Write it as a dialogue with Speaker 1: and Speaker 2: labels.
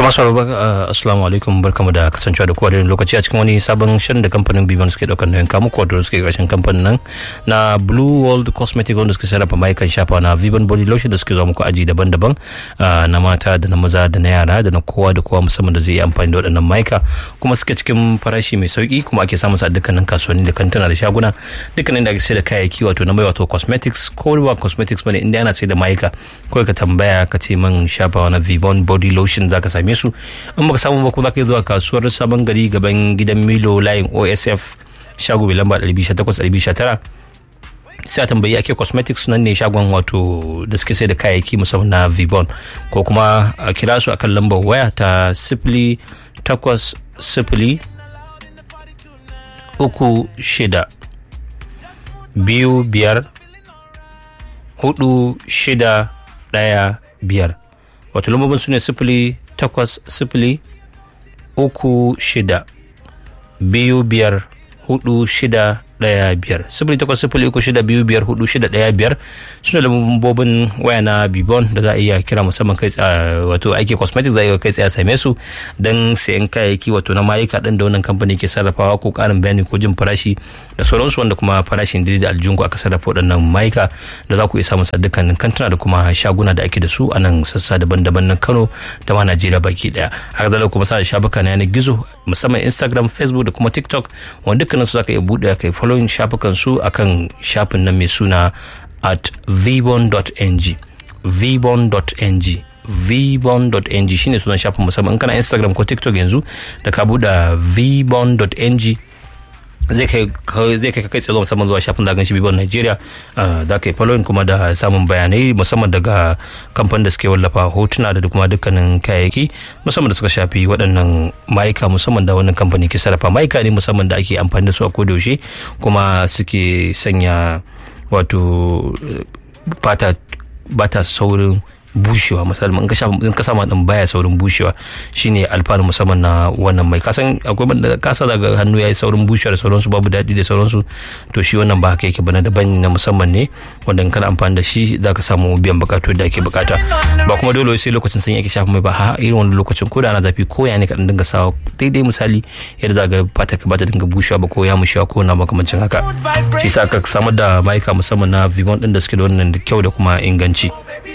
Speaker 1: to masu rabar assalamu alaikum barkamu da kasancewa da kowa da lokaci a cikin wani sabon shirin da kamfanin biban suke daukar nauyin kamu kwato suke karshen kamfanin nan na blue world cosmetic wanda suke sarrafa mayukan shafa na viban body lotion da suke zuwa muku aji daban-daban na mata da na maza da na yara da na kowa da kowa musamman da zai yi amfani da waɗannan mayuka kuma suke cikin farashi mai sauki kuma ake samun sa a dukkanin kasuwanni da kantuna da shaguna dukkanin da ake sai da kayayyaki wato na mai wato cosmetics ko ba cosmetics bane inda ana sai da mayuka kawai ka tambaya ka ce man shafawa na vivon body lotion zaka same su in baka samu ba kuma zaka yi zuwa kasuwar sabon gari gaban gidan milo layin osf shago mai lamba 218 sai a tambayi ake cosmetics nan ne shagon wato da suke sai da kayayyaki musamman na vibon ko kuma a kira su akan lambar waya ta sifili takwas sifili uku shida biyu biyar hudu shida daya biyar wato lambobin su ne sifili takwas sifili uku shida biyu biyar hudu shida daya biyar sifili takwas sifili uku shida biyu biyar hudu shida daya biyar suna lambobin waya na bibon da za a iya kira musamman kai wato aiki cosmetics za a iya kai tsaye same su don sayan kayayyaki wato na mayuka din da wannan kamfani ke sarrafawa ko karin bayani ko jin farashi da sauransu wanda kuma farashin da aljungu aka sarrafa waɗannan mayuka da za ku iya samun dukkanin kantuna da kuma shaguna da ake da su a nan sassa daban-daban na kano da ma najeriya baki daya haka zalika kuma sa da shafuka na yanar gizo musamman instagram facebook da kuma tiktok wanda dukkanin su za ka iya buɗe ka yi following shafukan su akan shafin nan mai suna at vbon.ng vbon.ng vbon.ng shine sunan shafin musamman in kana instagram ko tiktok yanzu da ka buɗe vbon.ng zai kai zai kai kai tsaye musamman zuwa shafin da shi bibon Nigeria za ka yi following kuma da samun bayanai musamman daga kamfanin da suke wallafa hotuna da kuma dukkanin kayayyaki musamman da suka shafi waɗannan mayuka musamman da wannan kamfani ke sarrafa mayuka ne musamman da ake amfani da su a kodayaushe kuma suke sanya wato fata bata saurin bushewa musamman in ka sha in ka sama din baya saurin bushewa shine alfanu musamman na wannan mai kasan akwai banda kasa daga hannu yayi saurin bushewa da sauransu babu daɗi da sauransu to shi wannan ba haka yake bana daban na musamman ne wanda in kana amfani da shi zaka samu biyan bukatu da ake bukata ba kuma dole sai lokacin sanyi ake shafa mai ba ha irin wani lokacin ko da ana zafi ko ya ne ka dinga sawa daidai misali yadda za ga fata ka bata dinga bushewa ba ko ya mushewa ko na makamancin haka shi sa ka samar da mayuka musamman na vimon din da suke da wannan kyau da kuma inganci